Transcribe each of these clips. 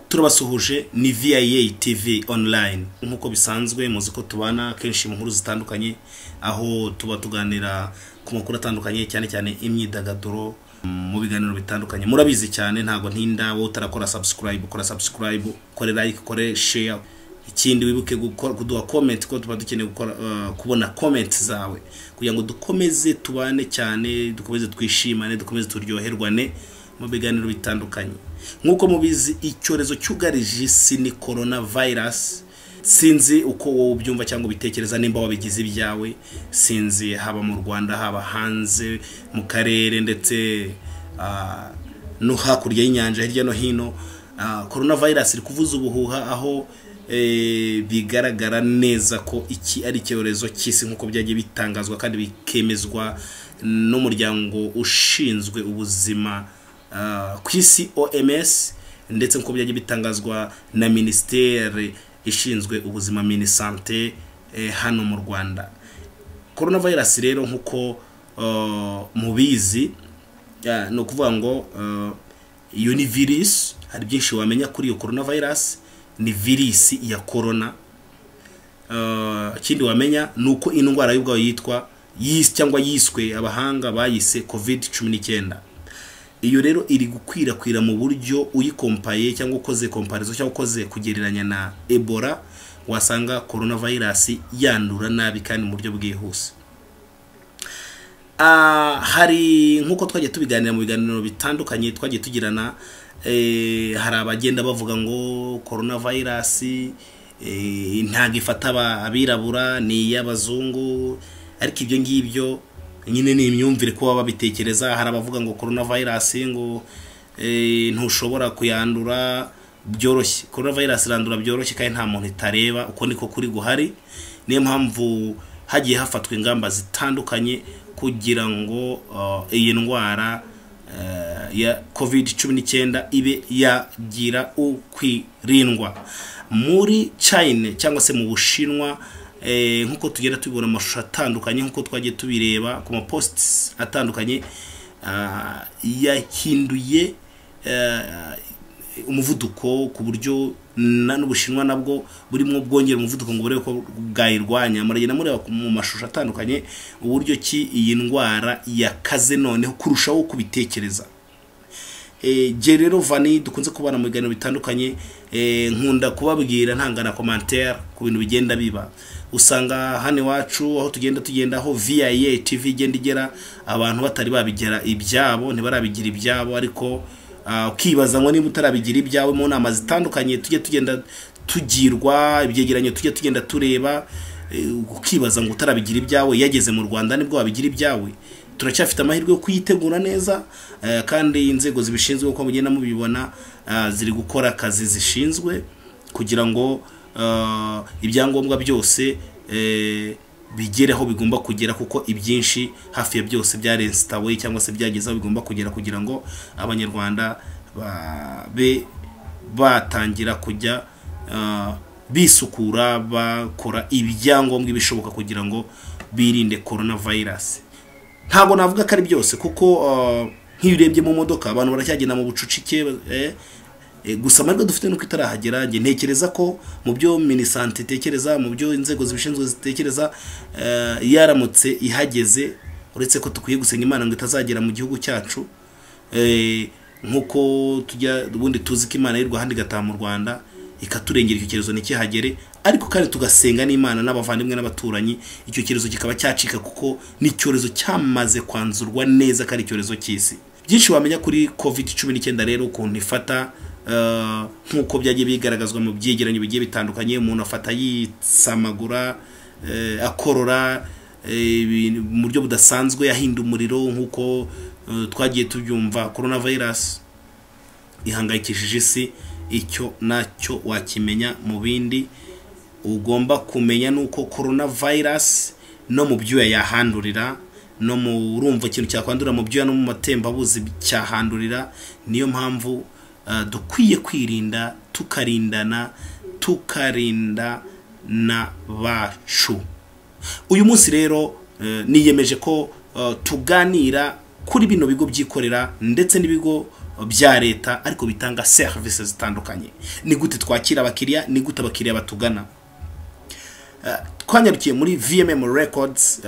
turabasuhuje ni VIA TV online nk'uko bisanzwe muzi ko tubana kenshi mu nkuru zitandukanye aho tuba tuganira ku makuru atandukanye cyane cyane imyidagaduro mu biganiro bitandukanye murabizi cyane ntabwo ntinda wowe utarakora subscribe ukora subscribe ukore like ukore share ikindi wibuke gukora kuduha comment ko tuba dukeneye gukora uh, kubona comment zawe kugira ngo dukomeze tubane cyane dukomeze twishimane dukomeze turyoherwane mu biganiro bitandukanye nk'uko mubizi icyorezo cyugarije isi ni corona virus sinzi uko wowe ubyumva cyangwa ubitekereza nimba wabigize ibyawe sinzi haba mu rwanda haba hanze mu karere ndetse ah, no hakurya y'inyanja hirya no hino Ah, corona virus iri kuvuza ubuhuha aho eh, bigaragara neza ko iki ari icyorezo cy'isi nk'uko byagiye bitangazwa kandi bikemezwa n'umuryango ushinzwe ubuzima ah, ku isi oms ndetse nk'uko byagiye bitangazwa na minisiteri ishinzwe ubuzima minisante eh, hano mu rwanda corona virus rero nk'uko uh, mubizi ah, ni ukuvuga ngo uh, iyo ni virusi hari byinshi wamenya kuri iyo corona virus ni virusi ya corona Uh, ikindi wamenya ni uko ino ndwara y'ubwayo yitwa yis cyangwa yiswe abahanga bayise covid cumi n'icyenda iyo rero iri gukwirakwira mu buryo uyikompaye cyangwa ukoze komparizo cyangwa ukoze kugereranya na ebola wasanga corona virus yandura nabi kandi mu buryo bwihuse Ah, hari nk'uko twagiye tubiganira mu biganiro bitandukanye twagiye tugirana eh, hari abagenda bavuga ngo corona virus eh, ntabwo ifata aba- abirabura ni iy'abazungu ariko ibyo ngibyo nyine ni imyumvire kuba babitekereza hari abavuga ngo corona virus ngo eh, ntushobora kuyandura byoroshye corona virus irandura byoroshye kandi nta muntu itareba uko niko kuri guhari niyo mpamvu hagiye hafatwa ingamba zitandukanye kugira ngo uh, iyi ndwara eh, ya covid cumi n'icyenda ibe yagira ukwirindwa muri china cyangwa se mu bushinwa eh, nk'uko tugenda tubibona amashusho atandukanye nk'uko twagiye tubireba ku mapositi atandukanye ah, yahinduye eh, umuvuduko ku buryo na n'ubushinwa nabwo burimo bwongera umuvuduko ngo burebe ko bwayirwanya muragenda mureba ku- mu mashusho atandukanye uburyo ki iyi ndwara yakaze noneho kurushaho kubitekereza jye rero vani dukunze kubana mu biganiro bitandukanye eh, nkunda kubabwira ntangana komantere ku bintu bigenda biba usanga hano iwacu aho tugenda tugenda aho viya tv igenda igera abantu batari babigera ibyabo ntibarabigira ibyabo ariko ah, ukibaza ngo niba utarabigira ibyawe mu nama zitandukanye tujye tugenda tugirwa ibyegeranyo tujye tugenda tureba eh, ukibaza ngo utarabigira ibyawe yageze mu rwanda nibwo wabigira ibyawe turacyafite amahirwe yo kuyitegura neza eh, kandi inzego zibishinzwe uko mugenda mubibona ah, ziri gukora akazi zishinzwe kugira ngo ah, ibyangombwa byose eh, bigere aho bigomba kugera kuko ibyinshi hafi ya byose byaresitawe cyangwa se byageze aho bigomba kugera kugira ngo abanyarwanda babe batangira kujya ah, bisukura bakora ibyangombwa ibishoboka kugira ngo birinde corona virus ntabwo navuga ko ari byose kuko ah, nk'iyo urebye mu modoka abantu baracyagenda mu bucucike eh, eh, gusa amahirwe dufite nuko itarahagera njye ntekereza ko mu byo minisante itekereza mu byo inzego zibishinzwe zitekereza eh, yaramutse ihageze uretse ko dukwiye gusenga imana ngo itazagera mu gihugu cyacu Eh, nk'uko tujya ubundi tuzi ko imana y'u rwanda igataha mu rwanda ikaturengera icyo cyorezo ntikihagere ariko kandi tugasenga n'imana n'abavandimwe n'abaturanyi icyo cyorezo kikaba cyacika kuko ni icyorezo cyamaze kwanzurwa neza ko ari icyorezo cy'isi byinshi wamenya kuri covid cumi n'icyenda rero ukuntu ifata eh, nk'uko byagiye bigaragazwa mu byegeranyo bigiye bitandukanye umuntu afata yitsamagura eh, akorora eh, ibintu mu buryo budasanzwe yahinda umuriro nk'uko eh, twagiye tubyumva corona virus ihangayikishije isi icyo nacyo wakimenya mu bindi ugomba kumenya ni uko corona virus no mu byuya yahandurira no mu urumva ikintu cyakwandura mu byuya no mu matembabuzi cyahandurira niyo mpamvu eh, dukwiye kwirinda tukarindana tukarinda na bacu uyu munsi rero eh, niyemeje ko eh, tuganira kuri bino bigo byikorera ndetse n'ibigo bya leta ariko bitanga serivisi zitandukanye ni gute twakira abakiriya ni gute abakiriya batugana twanyarukiye muri vmm records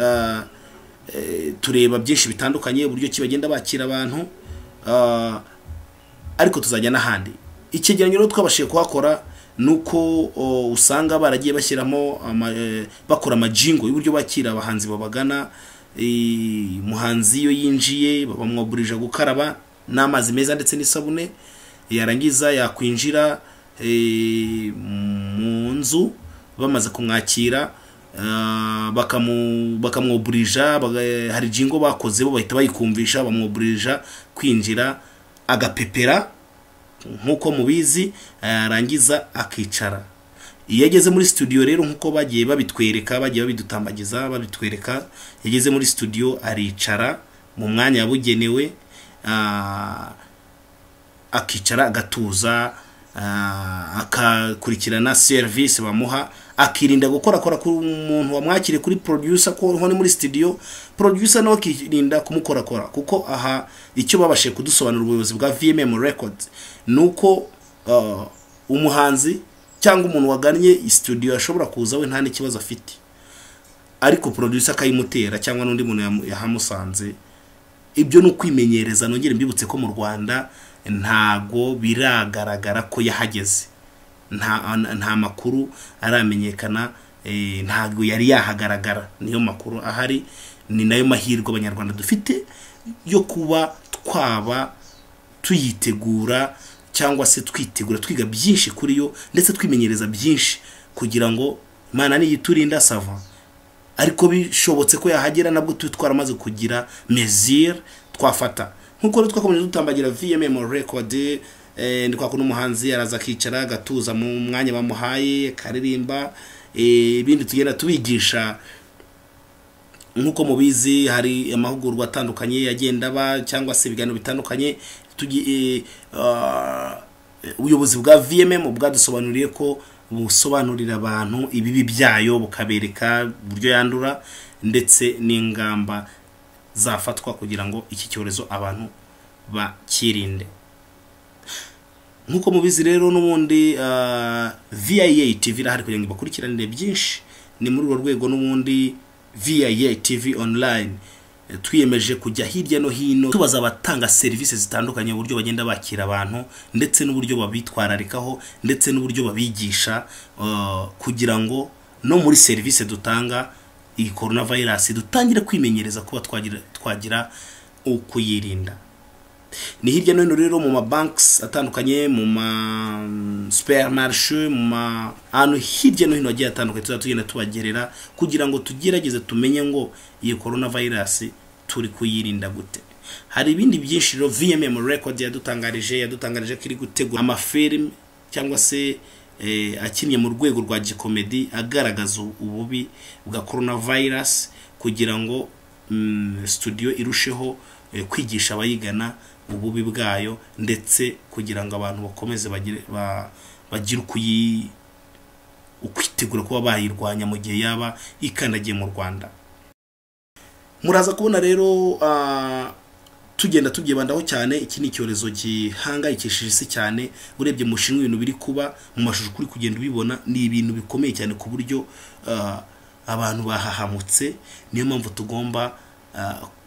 tureba byinshi bitandukanye uburyo ki bagenda bakira abantu ariko tuzajya n'ahandi icyegeranyo rero twabashije kuhakora ni uko usanga baragiye bashyiramo bakora amajingo y'uburyo bakira abahanzi babagana umuhanzi iyo yinjiye bamwaburije gukaraba n'amazi meza ndetse n'isabune yarangiza yakwinjira mu nzu bamaze kumwakira bakamwoburija hari jingo bakoze bo bahita bayikumvisha bamwoburija kwinjira agapepera nk'uko mubizi yarangiza akicara iyo ageze muri studio rero nk'uko bagiye babitwereka bagiye babidutambagiza babitwereka yageze muri studio aricara mu mwanya wabugenewe akicara agatuza akakurikirana serivisi bamuha akirinda gukora kora ku muntu wamwakire kuri producer ko ni muri studio producer nawe akirinda kumukorakora kuko aha icyo babashe kudusobanura ubuyobozi bwa vmm records ni uko umuhanzi cyangwa umuntu wagannye studio ashobora kuza we nta n'ikibazo afite ariko producer akayimutera cyangwa n'undi muntu yahamusanze ibyo ni ukwimenyereza nongere mbibutse ko mu rwanda ntago biragaragara ko yahageze nta makuru aramenyekana ntago yari yahagaragara niyo makuru ahari ni nayo mahirwe abanyarwanda dufite yo kuba twaba tuyitegura cyangwa se twitegura twiga byinshi kuri yo ndetse twimenyereza byinshi kugira ngo imana niyiturinda sava ariko bishobotse ko yahagera nabwo tuba twaramaze kugira mezire twafata nkuko rero twakomeje dutambagira vmm record ni kwa kuno umuhanzi araza akicara agatuza mu mwanya bamuhaye akaririmba ibindi tugenda tubigisha nkuko mubizi hari amahugurwa atandukanye yagenda aba cyangwa se ibiganiro bitandukanye ubuyobozi bwa vmm bwadusobanuriye ko busobanurira abantu ibibi byayo bukabereka uburyo yandura ndetse n'ingamba zafatwa kugira ngo iki cyorezo abantu bakirinde nk'uko mubizi rero n'ubundi viya tv irahari kugira ngo ibakurikiranire byinshi ni muri urwo rwego n'ubundi viya tv online twiyemeje kujya hirya no hino tubaza abatanga serivisi zitandukanye uburyo bagenda bakira abantu ndetse n'uburyo babitwararikaho ndetse n'uburyo babigisha kugira ngo no muri serivisi dutanga iyi korona vayirasi dutangire kwimenyereza kuba twagira ukuyirinda ni hirya no hino rero mu mabanks atandukanye mu ma superimarishe mu ma ahantu hirya no hino hagiye hatandukanye tuzajya tugenda tubagerera kugira ngo tugerageze tumenye ngo iyi korona vayirasi turi kuyirinda gute hari ibindi byinshi rero vmm record yadutangarije yadutangarije ko iri gutegura amafilime cyangwa se akinnye mu rwego rwa gikomedi agaragaza ububi bwa korona vayirasi kugira ngo studio irusheho kwigisha abayigana ububi bwayo ndetse kugira ngo abantu bakomeze bagire ukwitegura kuba bayirwanya mu gihe yaba ikandagiye mu rwanda muraza kubona rero tugenda tubyibandaho cyane iki ni icyorezo gihangayikishije isi cyane urebye mushinwa ibintu biri kuba mu mashusho uri kugenda ubibona ni ibintu bikomeye cyane ku buryo abantu bahahamutse niyo mpamvu tugomba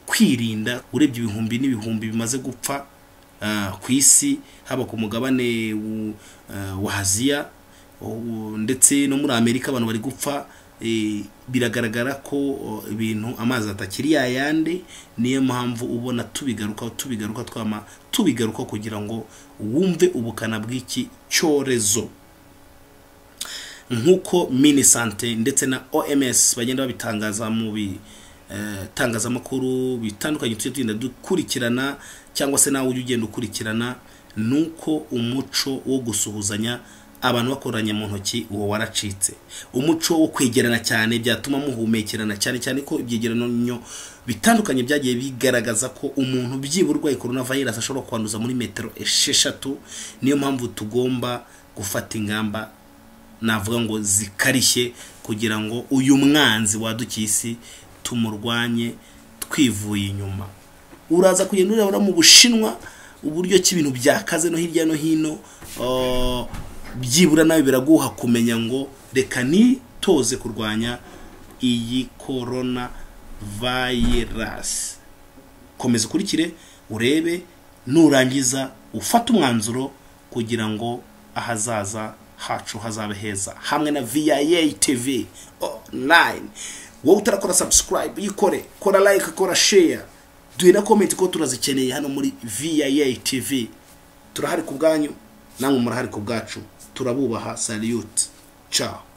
kwirinda urebye ibihumbi n'ibihumbi bimaze gupfa ku isi haba ku mugabane wa aziya ndetse no muri amerika abantu bari gupfa biragaragara ko ibintu amazi atakiri yayandi niyo mpamvu ubona tubigarukaho tubigaruka twama tubigaruka kugira ngo wumve ubukana bw'iki cyorezo nk'uko minisante ndetse na oms bagenda babitangaza mu bi itangazamakuru bitandukanye tujya tugenda dukurikirana cyangwa se nawe ujya ugenda ukurikirana ni uko umuco wo gusuhuzanya abantu bakoranye mu ntoki uwo waracitse umuco wo kwegerana cyane byatuma muhumekerana cyane cyane ko ibyegeranyo bitandukanye byagiye bigaragaza ko umuntu byibura urwaye korona vayirasi ashobora kwanduza muri metero esheshatu niyo mpamvu tugomba gufata ingamba navuga ngo zikarishye kugira ngo uyu mwanzi wadukiye isi tumurwanye twivuye inyuma uraza kugenda urabona mu bushinwa uburyo ki ibintu byakaze no hirya no hino ah, byibura nawe biraguha kumenya ngo reka nitoze kurwanya iyi korona vayirasi komeza ukurikire urebe nurangiza ufate umwanzuro kugira ngo ahazaza hacu hazabe heza hamwe na viya tv online wowe utarakora subscribe yikore kora like kora share duhe na comment ko turazikeneye hano muri viya tv turahari ku bwanyu namwe murahari ku bwacu turabubaha salute ciao